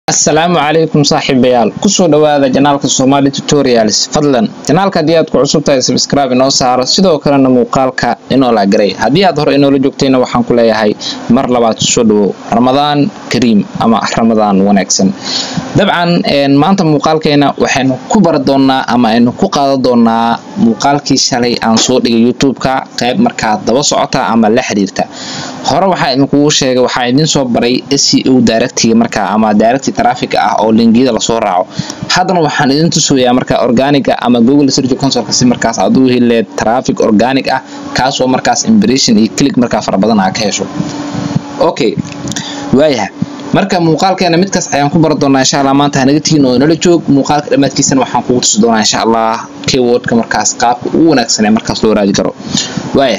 asalaamu calaykum saaxiibayaal kusoo dhawaada janaalka somali tutorials fadlan janaalka haddii aad ku cusub tahay sabscribe inoo saaro sidoo kalena muuqaalka inoo laagaray haddii aad hore inoola joogtayna waxaan ku leeyahay mar labaad soo dhawow ramadaan kariim ama ramadaan wanaagsan dabcan maanta muuqaalkeena waxaynu ku bari doonaa ama aynu ku qaadan doonaa muuqaalkii shalay aan soo dhigay youtube-ka qayb markaa daba socota ama la xiriirta hore waxaa idinkugu sheegay waxaa idin soo baray seo directiga markaa ama directi traffic ah oo linkiyada lasoo raaco haddana waxaan idin tusayaa markaa organiga ama google search console si markaas aad u heleed traffic organic ah kaasoo markaas impression iyo click markaa fara badan aa ka hesho okay waayaha marka muuqaalkeena midkaas ayaan ku bari doonaa insha allah maanta hanaga tigin oo nala joog muuqaalka dhammaadkiisana waxaan kugu tusi doonaa insha allah keywordka markaas qaabka ugu wanaagsan ee markaas loo raadi karo waaya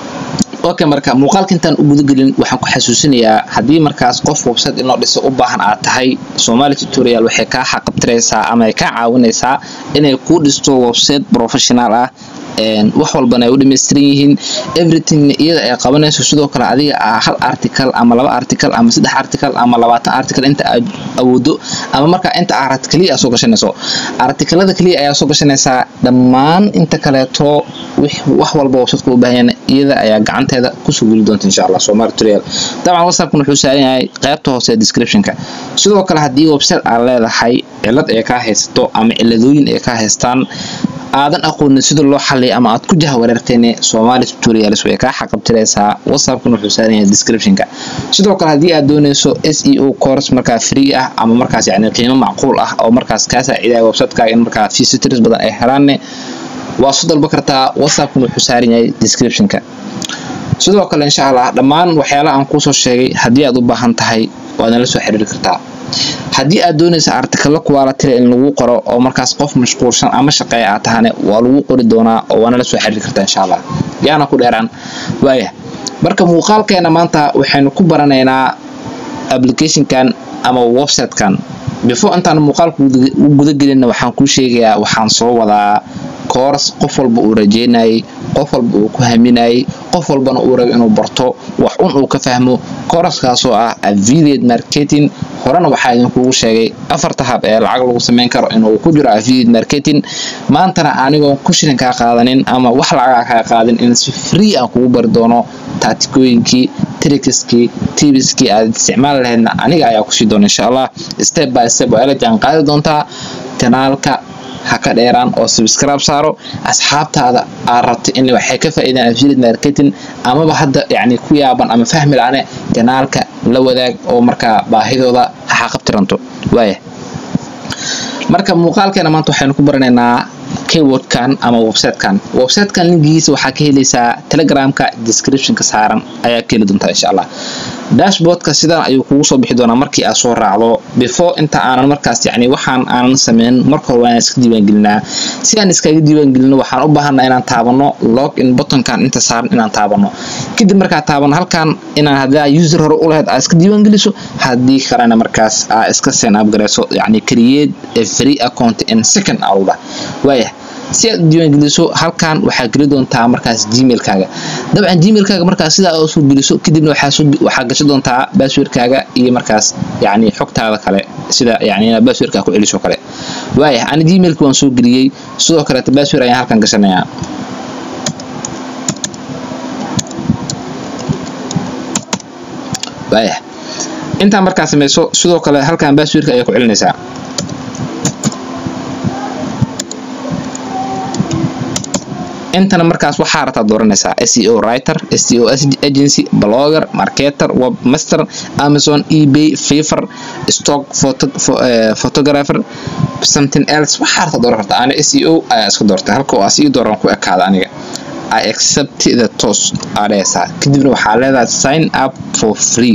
okay marka muuqaalka intaan u gudagelin waxaan ku xasuusinayaa haddii markaas qof website inoo dhiso u baahan aad tahay somali tutorial waxay kaa xaqabtiraysaa ama ay kaa caawinaysaa inay kuu dhisto website professional ah wax walbana ay u dhamaystiran yihiin everything iyada ay qabanayso sidoo kale adiga hal article ama laba article ama saddex article ama labaatan article inta aad awoodo ama markaa inta arat kaliya aad soo gashanayso artikelada kaliya ayaa soo gashanaysaa dhammaan inta kaleeto wax walba websiteka u baahan iyada ayaa gacanteeda kusoo geli doonta insha allah somali tutorial dabcan whatsappkan wuxuu saaran yahay qaybta hoose ee descriptionka sidoo kale haddii website aad leedahay cilad ay kaa haysato ama ciladooyin ay kaa haystaan aadan aqoonin sida loo xaliya ama aad ku jahwareerteen somali tutorials way kaa xaqabtiraysaa whatsappkan wuxuu saaran yahay descriptionka sidoo kale haddii aad doonayso seo course markaa free ah ama markaas yani qiimo macquul ah oo markaas kaa saacidaya websiteka in markaa visitors badan ay helaanne waa soo dalba kartaa whatsappkan wuxuu saaran yahay descriptionka sidoo kale insha allah dhammaan waxyaalaha aan kuusoo sheegay haddii aad u baahan tahay waad nala soo xiriiri kartaa haddii aad doonaysa artikalo kuwaalatira in lagu qoro oo markaas qof mashquulsan ama shaqeeya aad tahane waa lagu qori doonaa oo waana la soo xiriiri kartaa insha allah yaana ku dheeraan waaya marka muuqaalkeena maanta waxaynu ku baranaynaa applicationkan ama websitekan before intaan muuqaalka u gudagelinna waxaan kuu sheegayaa waxaan soo wadaa koors qof walba uu rajeynayay qof walba uu ku haminayay qof walbana uu rabo inuu barto wax un uu ka fahmo kooraskaasoo ah affiliate marketing horena waxaa idinkugu sheegay afarta hab ee lacag lagu sameyn karo inuu ku jiro affiliate marketing maantana anigoon ku shilin kaa qaadanin ama wax lacagaa kaa qaadin in si free aan kugu bari doono taatikooyinkii tricskii tibiskii aad isticmaali lahaydna aniga ayaa kusii doona insha allah step by step waa ila jaan qaadi doontaa janaalka ha ka dheeraan oo subscribe saaro asxaabtaada aad rabta in waxay ka faa'iidaan affiliate marketing amaba hadda yacni ku yaaban ama fahmi la-ane janaalka la wadaag oo markaa baahidooda ha qabtiranto waaya marka muuqaalkeena maanta waxaynu ku baranaynaa keywordkan ama websitekan websitekan linkigiisa waxaa ka helaysaa telegramka descriptionka saaran ayaa ka heli doontaa insha allah dashboardka sidan ayuu kugu soo bixi doonaa markii aad soo raacdo before inta aanan markaas yacni waxaan aanan sameyn marka hore waan iska diiwaangelinaa si aan iskaga diiwaangelino waxaan u baahanaa inaan taabano log in buttonkan inta saaran inaan taabano kadib markaa taabano halkan inaan hadaa user hore u lahayd aad iska diiwaangeliso haddii kalena markaas aa iska sign up garayso yacni create a free account in second awda waaya si aad u diiwaangeliso halkan waxaa geli doontaa markaas gmailkaaga dabcan gmailkaaga markaas sidaa oo soo geliso kadibna waxaa gasho doontaa baasweerkaaga iyo markaas yacni xogtaada kale sida yacni inaad baasweerkaa ku celiso kale waaya ani gmailka waan soo geliyey sidoo kaleeta baasweer ayaan halkan gashanayaa waaya intaa markaa samayso sidoo kale halkan baasweerka ayaa ku celinaysaa intana markaas waxaa rabtaa dooranaysaa seo writer seo agency blogger marketer webmaster amazon ebay fiver stock photographer something else waxaa rabtaa dooran kartaa ana seo ayaa iska doortay halka oo asii dooran ku ekaada aniga i accept the tos aa dhehaysaa kadibna waxaa leedahay sign up for free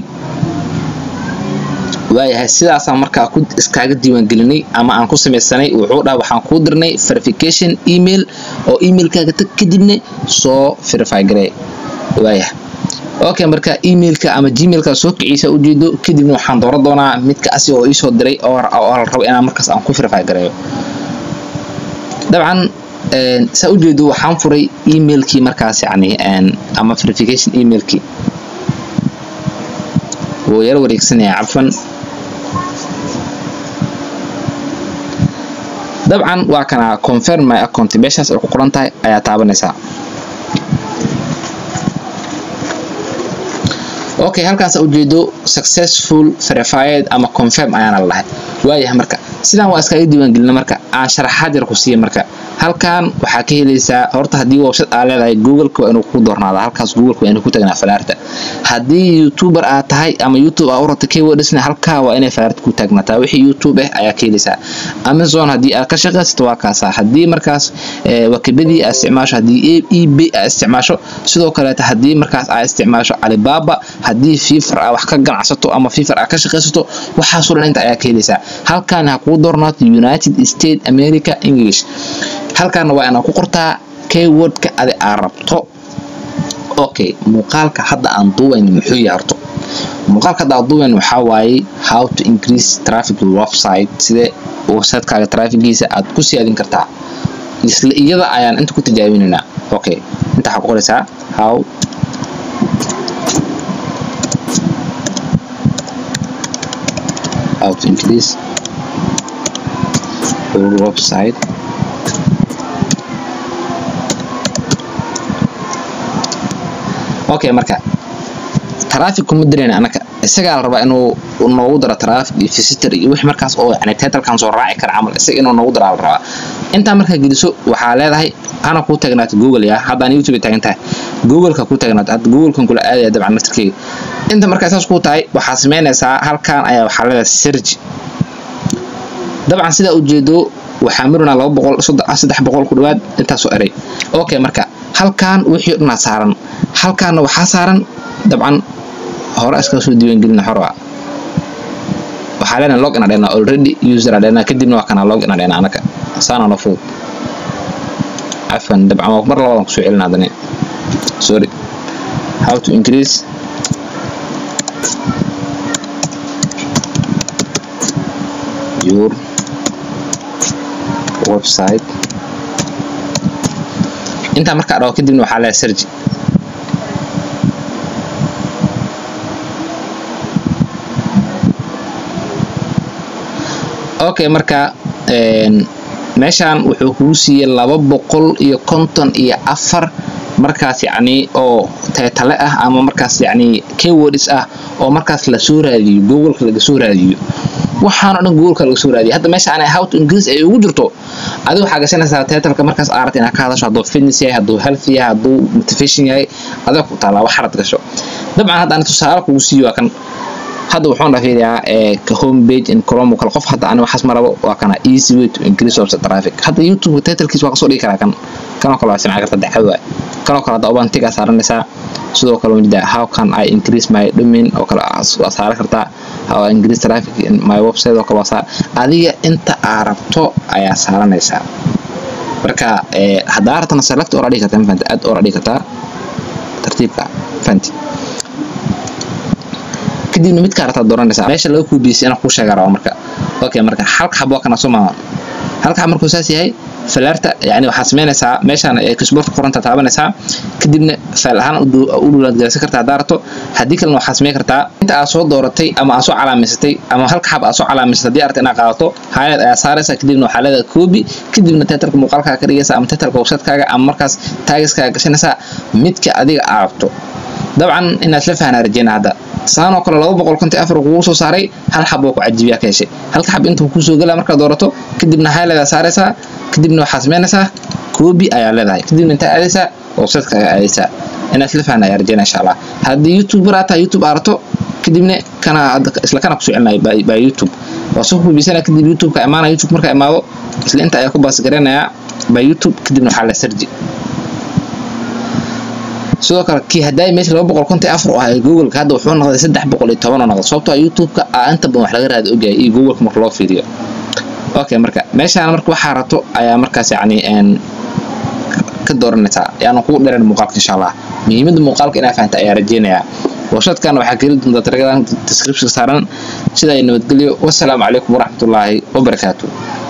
waayahay sidaasaan markaa ku iskaaga diiwaangelinay ama aan ku samaysanay wuxuu dhaha waxaan kuu dirnay verification email oo emailkaaga tag kadibna soo verify garee waayah okay marka emailka ama gmailka soo kiciisa ujeedo kadibna waxaan dooran doonaa midka asi oo iisoo diray oo la rabo inaan markaas aan ku verify gareeyo dabcan saa ujeedo waxaan furay emailkii markaas yacni ama verification emailkii wuu yaro wareegsanaya cafan dabcan waa kana confirm my account meeshaas ay ku qoran tahay ayaa taabanaysaa okay halkaas ujeedo successful verified ama confirm ayaana la dhahay waayahay marka sidaan waa iskaga diiwaangelina marka aan sharaxaad yar ku siiya marka halkan waxaa ka helaysaa horta haddii website aa leedahay googleka waa inuu ku doornaada halkaas googleka waa inuu ku tagnaa falaarta haddii youtuber aad tahay ama youtube aa u rabta keywordsna halkaa waa inay falaarta ku taagnaataa wixii youtube ah ayaa ka helaysaa amazon haddii aad ka shaqaysato waa kaasa haddii markaas wakibadii aad isticmaasho haddii eb aad isticmaasho sidoo kaleeta haddii markaas aad isticmaasho alibaba haddii fiifar aa wax ka ganacsato ama fiifar aa ka shaqaysato waxaasoo dhan inta ayaa ka helaysaa halkan ha kuu doornaato united state america english halkaana waa inaad ku qortaa keywordka adi aa rabto okay muuqaalka hadda aan duubayn muxuu yaarto muuqaalka hadda aan duubayn waxaa waaye how to increase traffic website sidee websitekaaga trafficgiisa aad ku siyaadin kartaa isla iyada ayaan inta ku tijaabinaynaa okay inta waxaa ku qoraysaa how how to increase your website okay marka traffic kuma dirayna anaka isagaa la rabaa inuu noogu daro traffic iyo visitor iyo wix markaas oo yani titalkan soo raaci kara camal isaga inuu noogu daraa la rabaa intaa markaa geliso waxaa leedahay hana kuu tagnaato google ya haddaan youtube taagan tahay googleka kuu tagnaato hadda googlekan kula aadaya dabcan naftarkeyga inta markaa saas kuu tahay waxaa sameynaysaa halkan ayaa waxaa leedahay search dabcan sidaa ujeedo waxaa marinaa laba boqol saddex boqol ku dhawaad intaasoo eray okay marka halkan wixii dhanaa saaran halkaana waxaa saaran dabcan hore iskaga soo diiwaangelina xorwa waxaa leenahay log in adhena already user adhena kadibna waa kana log in adhena anaka saana no fudud afan dabcan waa mar labadan kusoo celina hadane sorry how to increase your website intaa markaa dhaho kadibna waxaa leedahay sergi okay marka meeshaan wuxuu kuu siiyey laba boqol iyo konton iyo afar markaas yacni oo teetale ah ama markaas yacni keywords ah oo markaas lasoo raadiyo googleka laga soo raadiyo waxaan o dhan googolka laga soo raadiya hadda meesha ana how to increase ay ugu jirto adiga waxaa gashanaysaa titleka markaas aarat inaad ka hadasho hadduu fitness yahay hadduu health yahay hadduu motivation yahay adiga ku taalaa wax harad gasho dabcan hadda ani tusaale kugu siiyo waa kan hadda wuxuu dhafiyaa ka home page in chrome kale qof hadda ani waxaas marabo waa kana easy way to increase website traffic hadda youtube titlkiis waa kasoo dhigi karaa kan kanoo kale waa simca karta dacad waay kanoo kale hadda obantigaa saaranaysaa sidoo kale wajida how can i increase my domain oo kale waa saaran kartaa how I increase traffic in my website oo kale waa saar adiga inta aa rabto ayaa saaranaysaa marka haddaa rabtana select oo dhigi kartaa mafahanta aad oo dhigi kartaa tartiibka fahanti kadibna midkaa rabtaa dooranaysaa meesha laga kuubiyeysa inaan kuu sheega raba marka okay marka halka xabo kana soo maaha halka xab markuu saas yahay falaarta yani waxaa sameynaysaa meeshaan kishboorta qoranta taabanaysaa kadibna faal ahaan u dhuulaadgelisa kartaa haddaa rabto haddii kalena waxaa sameyn kartaa inta aad soo dooratay ama aad soo calaamaysatay ama halka xab aad soo calaamaysatay haddii aragta inaad qaadato highlight ayaa saaraysaa kadibna waxaa leedahay copy kadibna titleka muuqaalkaaga ka dhigaysa ama titleka website-kaaga ama markaas taagiskaaga gashanaysaa midka adiga aad rabto dabcan inaad la fahanaa rajeyna hadda saanoo kale laba boqol konton afar kugu soo saaray hal xab oo ku cajibiyaa ka heshay halka xab intuu kusoo gelaa markaad doorato kadibna highlight saaraysaa kadibna waxaa sameynaysaa copy ayaa leedahay kadibna intaa aadaysaa website-kaaga aadaysaa inaad la fahanaa ayaa rajeyna insha allah haddii youtube aa tahay youtube aa rato kadibna kana isla kana kusoo celinaya by youtube waa soo hubisana kadib youtube-ka imaana youtube markaa imaado isla inta ayaa ku baasgaranayaa by youtube kadibna waxaa la sarji sidoo kale kii haddaay meesha laba boqol konton afar oo ahay googleka hadda wuxuu noqday saddex boqol iyo toban oo noqday sababtoo youtube-ka aa inta badan wax laga raadi ogyahay iyo googleka marka loo fiiriyo okay marka meeshaan marka waxaa rato ayaa markaas yacni ka dooranaysaa yaanu kugu dheran muuqaalka insha allah muhiimadda muuqaalka inaa fahanta ayaa rajeynayaa website-kan waxaa keli doontaa taragan description saaran sida ay nabadgelyo wassalaamu calaykum waraxmatullaahi wabarakaatu